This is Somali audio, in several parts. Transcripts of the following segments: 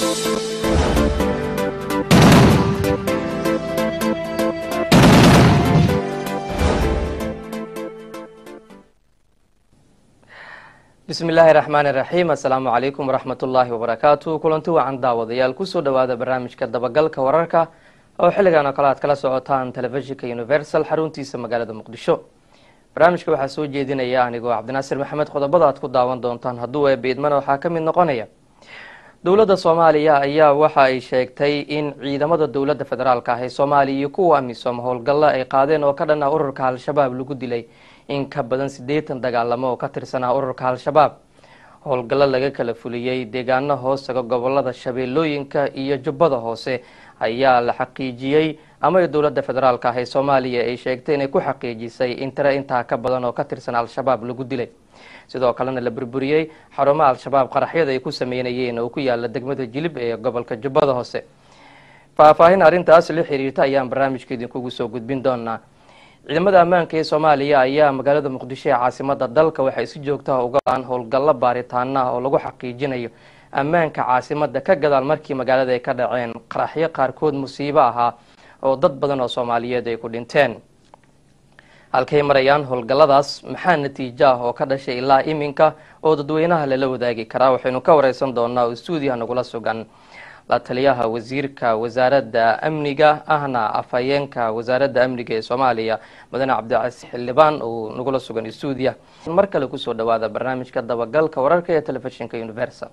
bismi illaahi raxmaani raxiim assalaamu calaykum waraxmat ullaahi wabarakaatu kulanti wacan daawadayaal kusoo dhawaada barnaamijka dabagalka wararka oo xilligan oo kale aad kala socotaan telefishinka universal xaruntiisa magaalada muqdisho barnaamijka waxaa soo jeedinaya anigoo cabdinaasir maxamed qodobada aad ku daawan doontaan hadduu eebeidmana waxaa ka mid noqonaya dowladda soomaaliya ayaa waxa ay sheegtay in ciidamada dowladda federaalka ah ee soomaaliya iyo kuwa amisom howlgallo ay qaadeen oo ka dhan ah ururka al-shabaab lagu dilay in ka badan siddeetan dagaalamo oo ka tirsanaa ururka al-shabaab howlgallo laga kala fuliyey deegaano hoostaga gobolada shabeellooyinka iyo jubbada hoose ayaa la xaqiijiyey ama dowladda federaalk ah ee soomaaliya ay sheegtay inay ku xaqiijisay in tiro intaa ka badan oo ka tirsan al-shabaab lagu dilay sidoo kalena la burburiyey xarumo al-shabaab qaraxyada ay ku sameynayeen oo ku yaala degmada jilib ee gobolka jubbada hoose faahfaahin arrintaas la xiriirta ayaan barnaamijka idinkugu soo gudbin doonaa ciidamada ammaanka ee soomaaliya ayaa magaalada muqdisho ee caasimada dalka waxay si joogtaha uga aan howlgallo baaritaana ah oo lagu xaqiijinayo ammaanka caasimada ka gadaal markii magaalada ay ka dhaceen qaraxyo qaarkood musiibo ahaa oo dad badan oo soomaaliyeed ay ku dhinteen halkay marayaan howlgalladaas maxaa natiijo ah oo ka dhashay ilaa iminka oo dadweynaha lala wadaagi karaa waxaynu ka wareysan doonaa oo stuudiyaha nagula sugan la taliyaha wasiirka wasaaradda amniga ahna afhayeenka wasaaradda amniga ee soomaaliya mudane cabdicasiis xildhibaan uu nagula sugan stuudiya mar kale kusoo dhawaada barnaamijka dabagalka wararka ee telefishinka universal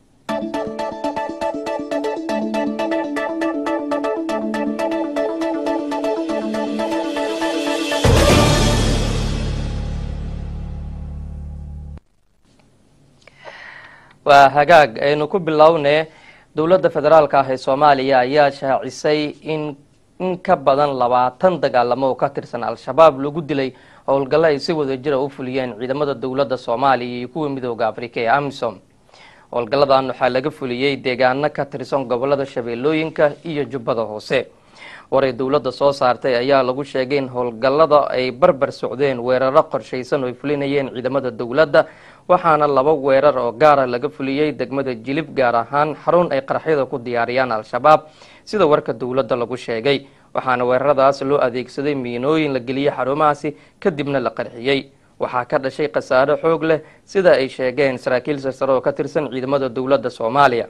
waa hagaag aynu ku bilownee dowladda federaalka ah ee soomaaliya ayaa shaacisay in in ka badan labaatan dagaalamo oo ka tirsan al-shabaab lagu dilay howlgallo ay si wada jira u fuliyeen ciidamada dowladda soomaaliya iyo kuwa midooda afrika ee amisom howlgalladan waxaa laga fuliyey deegaano ka tirsan gobolada shabeellooyinka iyo jubbada hoose waray dowladda soo saartay ayaa lagu sheegay in howlgallada ay barbar socdeen weeraro qorshaysan oo ay fulinayeen ciidamada dowladda waxaana laba weerar oo gaara laga fuliyey degmada jilib gaar ahaan xarun ay qaraxyada ku diyaariyaan al-shabaab sida warka dowladda lagu sheegay waxaana weeraradaas loo adeegsaday miinooyin la geliyey xarumahaasi kadibna la qarxiyey waxaa ka dhashay khasaaro xoog leh sida ay sheegeen saraakiil sarsare oo ka tirsan ciidamada dowladda soomaaliya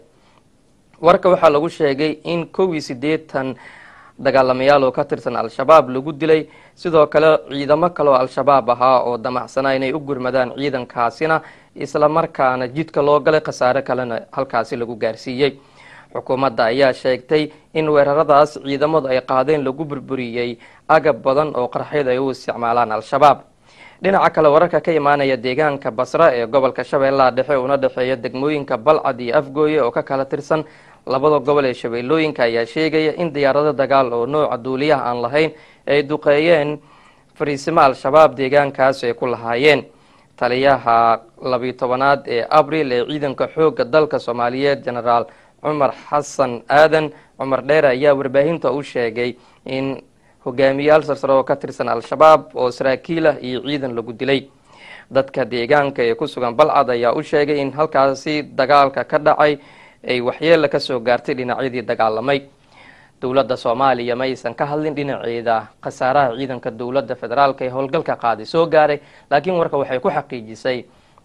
warka waxaa lagu sheegay in kow iyo siddeetan dagaalamayaal oo ka tirsan al-shabaab lagu dilay sidoo kale ciidamo kale oo al-shabaab ahaa oo damacsanaa inay u gurmadaan ciidankaasina islamarkaana jidka loo galay khasaare kalena halkaasi lagu gaarsiiyey xukuumadda ayaa sheegtay in weeraradaas ciidamadu ay qaadeen lagu burburiyey agab badan oo qarxyada ay u isticmaalaan al-shabaab dhinaca kale wararka ka imaanaya deegaanka basra ee gobolka shabeellaha dhexe una dhexeeya degmooyinka balcad iyo afgooye oo ka kala tirsan labada gobol ee shabeellooyinka ayaa sheegaya in diyaarado dagaal oo nooca duuliyaha aan lahayn ay duqeeyeen fariisimo al-shabaab deegaankaas ay ku lahaayeen taliyaha labiyo tobanaad ee abril ee ciidanka xoogga dalka soomaaliyeed genaraal cumar xasan aadan cumar dheere ayaa warbaahinta u sheegay in hogaamiyaal sarsare oo ka tirsan al-shabaab oo saraakiilah iyo ciidan lagu dilay dadka deegaanka ee ku sugan balcad ayaa u sheegay in halkaasi dagaalka ka dhacay ay waxyeela kasoo gaartay dhinacyadii dagaalamay dowladda soomaaliya ma aysan ka hadlin dhinaceeda khasaaraha ciidanka dowladda federaalka ee howlgalka qaaday soo gaaray laakiin warka waxay ku xaqiijisay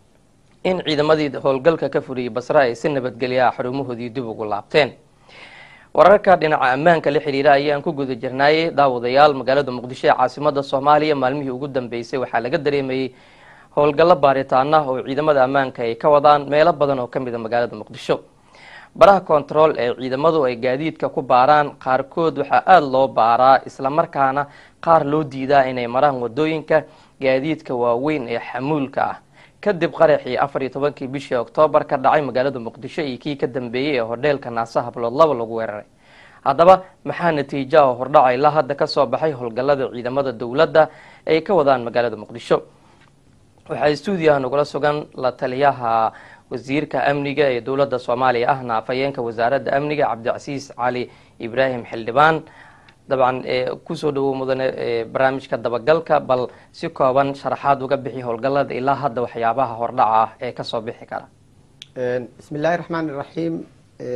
in ciidamadii howlgalka ka furiyey basre ay si nabadgelyaha xarumahoodii dib ugu laabteen wararka dhinaca ammaanka la xiriira ayaan ku guda jirnaayay daawadayaal magaalada muqdisho ee caasimada soomaaliya maalmihii ugu dambeysay waxaa laga dareemayey howlgallo baaritaana oo ciidamada ammaanka ay ka wadaan meelo badan oo kamid a magaalada muqdisho baraha control ee ciidamadu ay gaadiidka ku baaraan qaarkood waxaa aada loo baaraa islamarkaana qaar loo diidaa inay maraan wadooyinka gaadiidka waaweyn ee xamuulka ah kadib qaraxii afar iyo tobankii bishii oktoobar ka dhacay magaalada muqdisho iyo kii ka dambeeyey ee hodheelka naasa hablood laba lagu weeraray haddaba maxaa natiija oo hordhaca ilaa hadda kasoo baxay howlgallada ciidamada dowladda ay ka wadaan magaalada muqdisho waxaa stuudiyaha nagula sugan la taliyaha wasiirka amniga ee dowladda soomaaliya ahna afhayeenka wasaaradda amniga cabdicasiis cali ibraahim xildhibaan dabcan kusoo dhawow mudane barnaamijka dabagalka bal si kooban sharaxaad uga bixi howlgallada ilaa hadda waxyaabaha hordhaca ah ee kasoo bixi kara bismi illaahi raxmaan iraxiim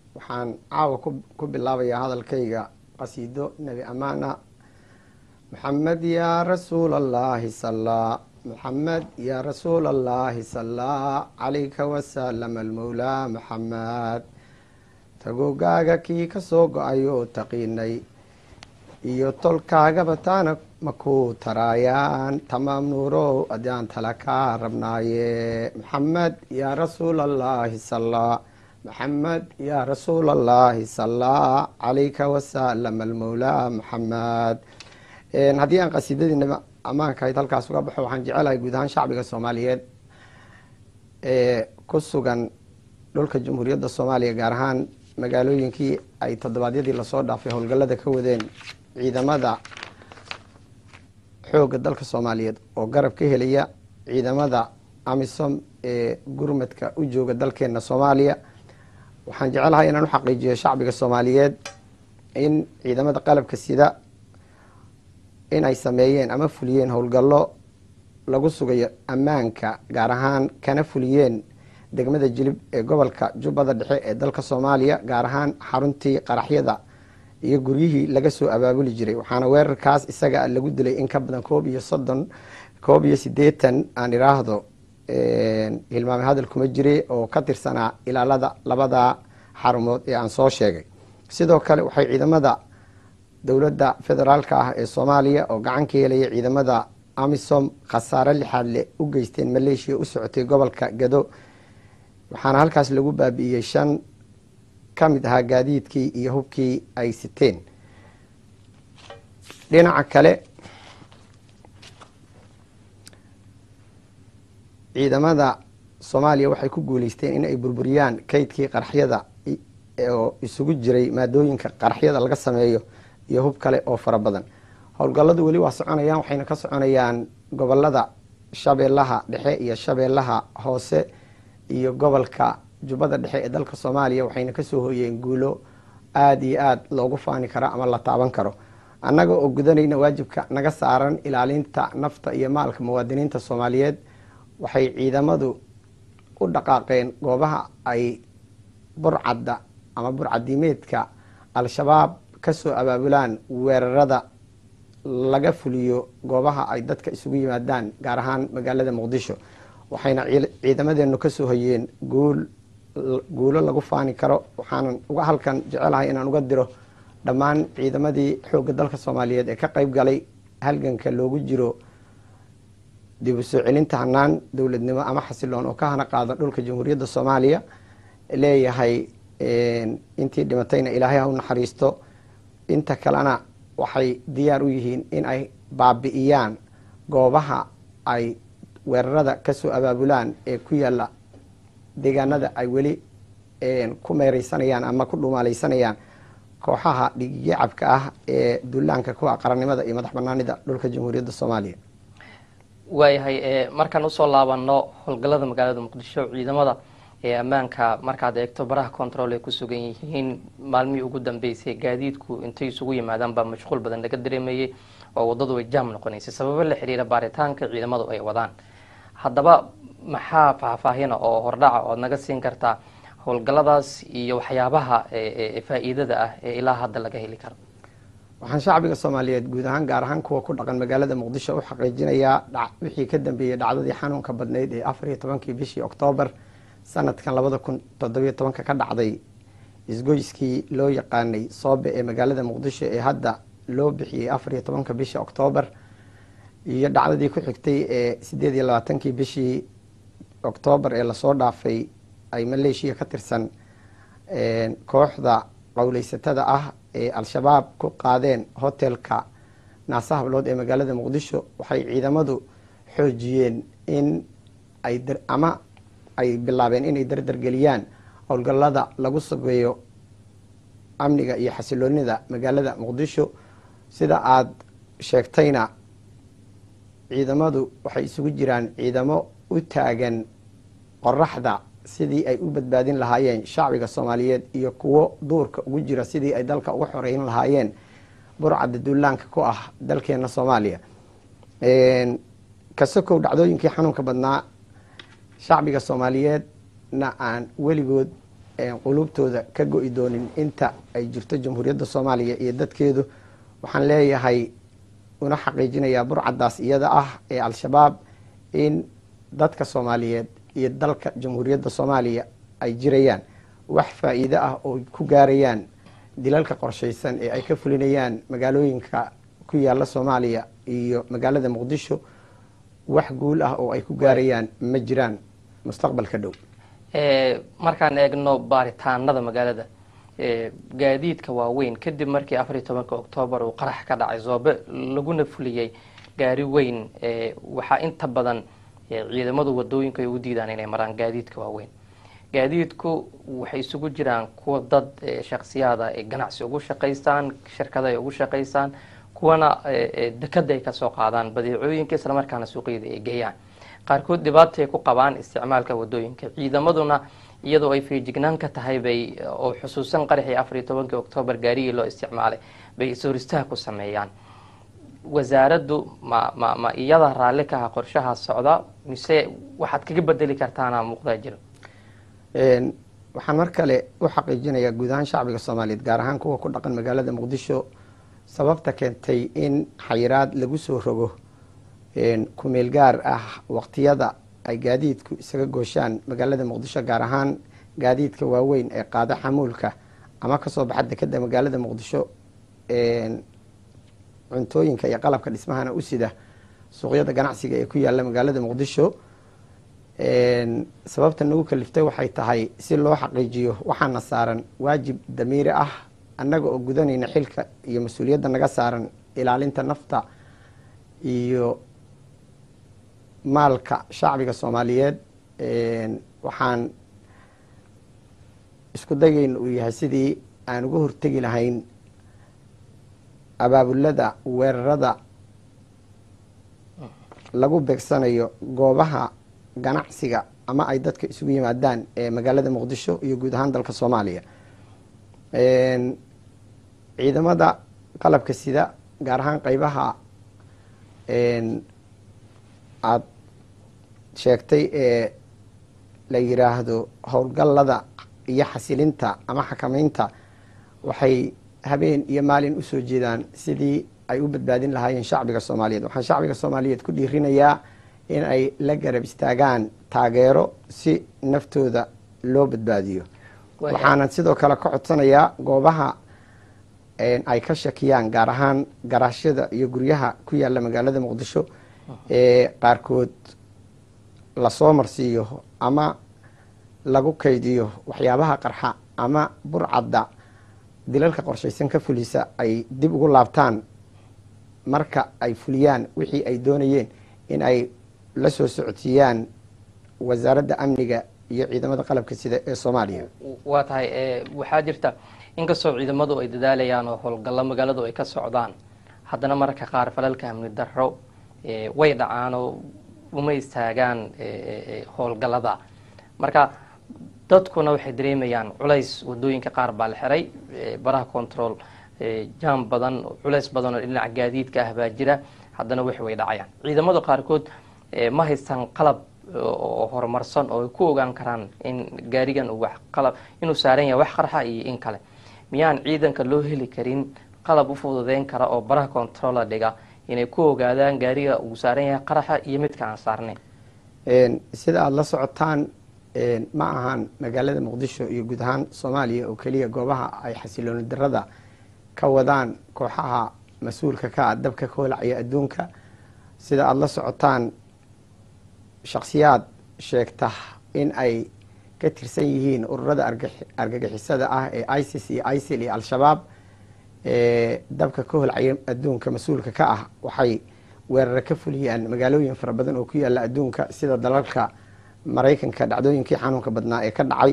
waxaan caawa ku bilaabayaa hadalkayga qasiido nebi amaana maxamed yaa rasuul allahi sallaa maxamed yaa rasuul allahi sallaa calayka wasalam almawlaa maxamed tagogaaga kii ka soo go-ayoo taqiinay iyo tolkaagaba taana makuu taraayaan tamaam nuurow adaan tala kaa rabnaaye maxamed yaa rasuul allahi sallaa maxamed yaa rasuul allahi sallaa calayka wasalam almawlaa maxamed haddii aan qasiidadiina ammaankahayd halkaas uga baxo waxaan jecelahay guud ahaan shacbiga soomaaliyeed ee ku sugan dhulka jamhuuriyadda soomaaliya gaar ahaan magaalooyinkii ay toddobaadyadii lasoo dhaafay howlgallada ka wadeen ciidamada xoogga dalka soomaaliyeed oo garab ka helaya ciidamada amisom ee gurmadka u jooga dalkeena soomaaliya waxaan jecelahay inaan u xaqiijiyo shacbiga soomaaliyeed in ciidamada qalabka sida in ay sameeyeen ama fuliyeen howlgallo lagu sugayo ammaanka gaar ahaan kana fuliyeen degmada jilib ee gobolka jubbada dhexe ee dalka soomaaliya gaar ahaan xaruntii qaraxyada iyo guryihii laga soo abaabuli jiray waxaana weerarkaas isaga lagu dilay in ka badan koob iyo soddon koob iyo siddeetan aan iraahdo hilmaame hadal kuma jire oo ka tirsanaa ilaalada labada xarumood ee aan soo sheegay sidoo kale waxay ciidamada dowladda federaalka ah ee soomaaliya oo gacan ka helaya ciidamada amisom khasaare lixaad le u geysteen maleeshiya u socotay gobolka gado waxaana halkaas lagu baabi'iyey shan ka mid ahaa gaadiidkii iyo hubkii ay siteen dhinaca kale ciidamada soomaaliya waxay ku guuleysteen in ay burburiyaan kaydkii qaraxyada oo isugu jiray maadooyinka qaraxyada laga sameeyo iyo hub kale oo fara badan howlgalladu weli waa soconayaan waxayna ka soconayaan gobolada shabeellaha dhexe iyo shabeellaha hoose iyo gobolka jubbada dhexe ee dalka soomaaliya waxayna kasoo hoyeen guulo aada iyo aada loogu faani karo ama la taaban karo annaga oo gudanayna waajibka naga saaran ilaalinta nafta iyo maalka muwaadiniinta soomaaliyeed waxay ciidamadu u dhaqaaqeen goobaha ay burcadda ama burcadiimeedka al-shabaab kasoo abaabulaan weerarada laga fuliyo goobaha ay dadka isugu yimaadaan gaar ahaan magaalada muqdisho waxayna ciidamadeenu kasoo hoyeen guul guulo lagu faani karo waxaanan uga halkan jecelahay inaan uga diro dhammaan ciidamadii xoogga dalka soomaaliyeed ee ka qeyb galay halganka loogu jiro dib u soo celinta hanaan dowladnimo ama xasiloon oo ka hana qaada dhulka jamhuuriyadda soomaaliya leeyahay intii dhimatayna ilaahay ha u naxariisto inta kalena waxay diyaar u yihiin in ay baabi'iyaan goobaha ay weerarada kasoo abaabulaan ee ku yaala deegaanada ay weli ku meereysanayaan ama ku dhumaaleysanayaan kooxaha dhigiyacabka ah ee dullaanka kuwa qarannimada iyo madax banaanida dhulka jamhuuriyadda soomaaliya waayahay markaan usoo laabano howlgallada magaalada muqdisho ciidamada ee ammaanka markaad eegto baraha control ay ku sugan yihiin maalmihii ugu dambeysay gaadiidku intay isugu yimaadaan baa mashquul badan laga dareemayay oo waddadu way jaam noqonaysay sababo la xiriira baaritaanka ciidamadu ay wadaan haddaba maxaa faahfaahina oo hordhaca ood naga siin kartaa howlgalladaas iyo waxyaabaha faa-iidada ah ee ilaa hadda laga heli karo waxaan shacbiga soomaaliyeed guud ahaan gaar ahaan kuwa ku dhaqan magaalada muqdisho u xaqiijinayaa wixii ka dambeeyey dhacdadii xanuunka badnayd ee afar iyo tobankii bishii oktoobar sanadkan labada kun toddobiyo tobanka ka dhacday isgoyskii loo yaqaanay soobe ee magaalada muqdisho ee hadda loo bixiyey afar iyo tobanka bishii oktoobar iyo dhacdadii ku xigtay ee sideed iyo labaatankii bishii oktoobar ee lasoo dhaafay ay maleeshiya ka tirsan kooxda qowleysatada ah ee al-shabaab ku qaadeen hotelka naasa hablood ee magaalada muqdisho waxay ciidamadu xoojiyeen in ay ama ay bilaabeen inay dardargeliyaan howlgallada lagu sugeeyo amniga iyo xasiloonida magaalada muqdisho sida aada sheegtayna ciidamadu waxay isugu jiraan ciidamo u taagan qoraxda sidii ay u badbaadin lahaayeen shacbiga soomaaliyeed iyo kuwo duurka ugu jira sidii ay dalka uga xoreyn lahaayeen burcadda duulaanka ku ah dalkeena soomaaliya kasokow dhacdooyinkii xanuunka badnaa shacbiga soomaaliyeedna aan weligood quluubtooda ka go-i doonin inta ay jirto jamhuuriyadda soomaaliya iyo dadkeedu waxaan leeyahay una xaqiijinayaa burcadaas iyada ah ee al-shabaab in dadka soomaaliyeed iyo dalka jamhuuriyadda soomaaliya ay jirayaan wax faa-iido ah oo ku gaarayaan dilalka qorshaysan ee ay ka fulinayaan magaalooyinka ku yaala soomaaliya iyo magaalada muqdisho wax guul ah oo ay ku gaarayaan ma jiraan mustaqbalka dhow markaan eegno baaritaanada magaalada gaadiidka waaweyn kadib markii afar iyo tobanka oktoobar uu qarax ka dhacay zoobe laguna fuliyey gaari weyn waxaa inta badan ciidamadu wadooyinka ay u diidaan inay maraan gaadiidka waaweyn gaadiidku waxay isugu jiraan kuwa dad shaksiyaada ay ganacsi ugu shaqaystaan shirkada ay ugu shaqaystaan kuwana dekada ay kasoo qaadaan badeecooyinka islamarkaana suuqyada ay geeyaan qaarkood dhibaatay ku qabaan isticmaalka wadooyinka ciidamaduna iyadoo ay feejignaan ka tahay bay oo xusuusan qaraxii afar iyo tobankii oktoobar gaarigii loo isticmaalay bay is-horistaha ku sameeyaan wasaaraddu ma ma ma iyada raalli ka aha qorshaha socda mise waxaad kaga bedeli kartaana muuqdaa jiro waxaan mar kale u xaqiijinayaa guud ahaan shacbiga soomaaliyeed gaar ahaan kuwa ku dhaqan magaalada muqdisho sababta keentay in xayiraad lagu soo rogo kumeel gaar ah waqtiyada ay gaadiidku isaga gooshaan magaalada muqdisho gaar ahaan gaadiidka waaweyn ee qaada xamuulka ama kasoo baxa dekeda magaalada muqdisho cuntooyinka iyo qalabka dhismahana u sida suuqyada ganacsiga ee ku yaala magaalada muqdisho sababta nagu kaliftay waxay tahay si loo xaqiijiyo waxaana saaran waajib damiiri ah annaga oo gudanayna xilka iyo mas-uuliyadda naga saaran ilaalinta nafta iyo maalka shacbiga soomaaliyeed waxaan isku dayayna uu yahay sidii aan uga hortegi lahayn abaabulada weerarada lagu beegsanayo goobaha ganacsiga ama ay dadka isugu yimaadaan ee magaalada muqdisho iyo guud ahaan dalka soomaaliya ciidamada qalabka sida gaar ahaan qeybaha aada sheegtay ee la yiraahdo howlgallada iyo xasilinta ama xakameynta waxay habeen iyo maalin usoo jeedaan sidii ay u badbaadin lahaayeen shacbiga soomaaliyeed waxaan shacbiga soomaaliyeed ku dhiirinayaa in ay la garab istaagaan taageero si naftooda loo badbaadiyo waxaanan sidoo kale ka codsanayaa goobaha ay ka shakiyaan gaar ahaan garaashyada iyo guryaha ku yaala magaalada muqdisho ee qaarkood lasoo marsiiyo ama lagu kaydiyo waxyaabaha qarxa ama burcadda dilalka qorshaysan ka fulisa ay dib ugu laabtaan marka ay fuliyaan wixii ay doonayeen in ay la soo socodsiiyaan wasaaradda amniga iyo ciidamada qalabka sida ee soomaaliya waa tahay waxaa jirta inkastoo ciidamadu ay dadaalayaan oo howlgallo magaaladu ay ka socdaan haddana mararka qaar falalka amni darro way dhacaan oo uma istaagaan howlgallada marka dadkuna waxay dareemayaan culays wadooyinka qaar baa la xiray baraha control jaam badan culays badan oo dhinaca gaadiidka ah baa jira haddana wix way dhacayaan ciidamada qaarkood ma haystaan qalab oo horumarsan oo ay ku ogaan karaan in gaarigan wax qalab inuu saaran yahay wax qarxa iyo in kale miyaan ciidanka loo heli karin qalab u fududeyn kara oo baraha controla dhiga inay ku ogaadaan gaariga uu saaran yahay qaraxa iyo midka aan saarnayn sida aada la socotaan ma ahaan magaalada muqdisho iyo guud ahaan soomaaliya oo keliya goobaha ay xasilooni darada ka wadaan kooxaha mas-uulka ka ah dabka ka holacaya adduunka sida aada la socotaan shaksiyaad sheegta in ay ka tirsan yihiin ururada argagixisada ah ee isis iyo isil iyo al-shabaab ee dabka ka holcaya adduunka mas-uulka ka ah waxay weeraro ka fuliyaan magaalooyin fara badan oo ku yaala adduunka sida dalalka maraykanka dhacdooyinkii xanuunka badnaa ee ka dhacay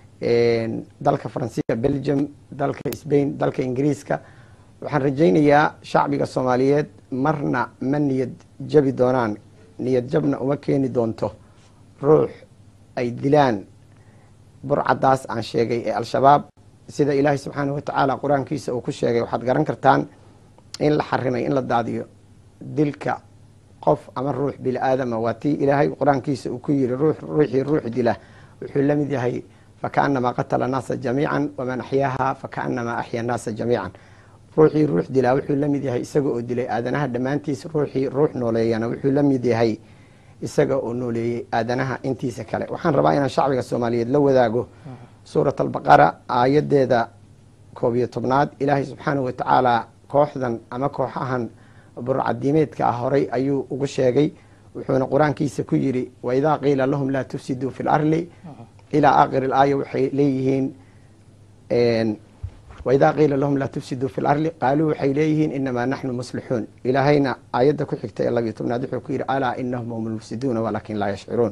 dalka faransiiska belgium dalka sbain dalka ingiriiska waxaan rajaynayaa shacbiga soomaaliyeed marna ma niyad jabi doonaan niyad jabna uma keeni doonto ruux ay dilaan burcadaas aan sheegay ee al-shabaab sida ilaahay subxaanahu watacaala qur-aankiisa uu ku sheegay waxaad garan kartaan in la xarimay in la daadiyo dilka qof ama ruux bini aadama waa tii ilaahay qur-aankiisa uu ku yiri ruux ruuxii ruux dila wuxuu la mid yahay fakaanamaa qatala annaasa jamiican waman axyaaha fakaanamaa axya annaasa jamiican ruuxii ruux dilaa wuxuu la mid yahay isaga oo dilay aadanaha dhammaantiis ruuxii ruux nooleeyana wuxuu la mid yahay isaga oo nooleeyey aadanaha intiisa kale waxaan rabaa inaan shacbiga soomaaliyeed la wadaago suurat albaqara aayadeeda koob iyo tobnaad ilaahay subxaanahu watacaala kooxdan ama kooxahan burcadiimeedka ah horay ayuu ugu sheegay wuxuuna qur-aankiisa ku yidhi waidaa qiila lahum laa tufsiduu fi larli ilaa aakhiri ilaaya waxay leeyihiin waidaa qiila lahum laa tufsiduu fi larli qaaluu waxay leeyihiin inamaa naxnu muslixuun ilaahayna aayadda ku xigta ee labiyo tobnaad wuxuu ku yidhi alaa inahum hum lmufsiduuna walaakin laa yashcuruun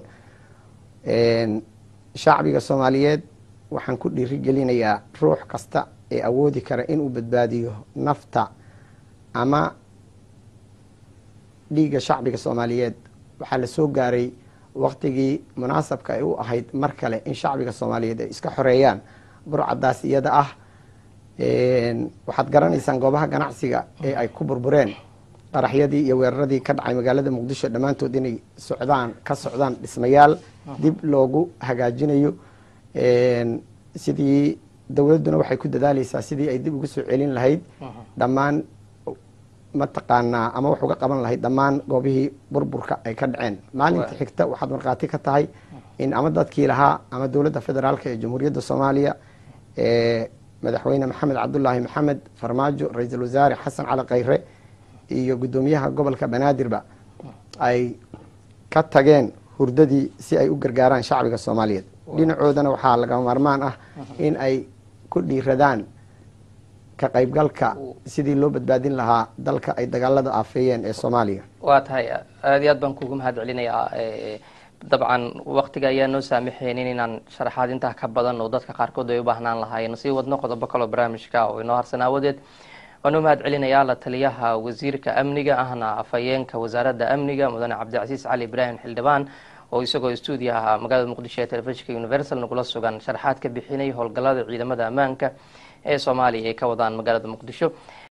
shacbiga soomaaliyeed waxaan ku dhiirigelinayaa ruux kasta ee awoodi kara inuu badbaadiyo nafta ama dhiigga shacbiga soomaaliyeed waxaa la soo gaaray waktigii munaasabka ay u ahayd mar kale in shacbiga soomaaliyeed ay iska xoreeyaan burcadaas iyada ah waxaad garanaysaan goobaha ganacsiga ee ay ku burbureen qaraxyadii iyo weeraradii ka dhacay magaalada muqdisho dhammaantood inay socdaan ka socdaan dhismayaal dib loogu hagaajinayo sidii dowladduna waxay ku dadaaleysaa sidii ay dib ugu soo celin lahayd dhammaan mataqaanaa ama wax uga qaban lahayd dhammaan goobihii burburka ay ka dhaceen maalinta xigta waxaad markhaati ka tahay in ama dadkii lahaa ama dowladda federaalk ee jamhuuriyadda soomaaliya ee madaxweyne maxamed cabdulaahi maxamed farmaajo ra-iisul wasaare xasan cali khayre iyo guddoomiyaha gobolka banaadirba ay ka tageen hurdadii si ay u gargaaraan shacbiga soomaaliyeed dhinacoodana waxaa lagama maarmaan ah in ay ku dhiiradaan ka qaybgalka sidii loo badbaadin lahaa dalka ay dagaalada aafeeyeen ee soomaaliya waa tahay aada iyo aad baan kugu mahad celinayaa dabcan waktiga ayaa noo saamaxeynin inaan sharaxaad intaa ka badan oo dadka qaarkood ay u baahnaan lahaayeen sii wadno qodobo kaloo barnaamijka oo inoo harsan aawadeed waanuu mahad celinayaa la taliyaha wasiirka amniga ahna afhayeenka wasaaradda amniga mudane cabdicasiis cali ibraahim xildhibaan oo isagoo stuudiyaha magaalada muqdisho ee telefishinka universal nagula sugan sharaxaad ka bixinay howlgallada ciidamada ammaanka ee soomaaliya ay ka wadaan magaalada muqdisho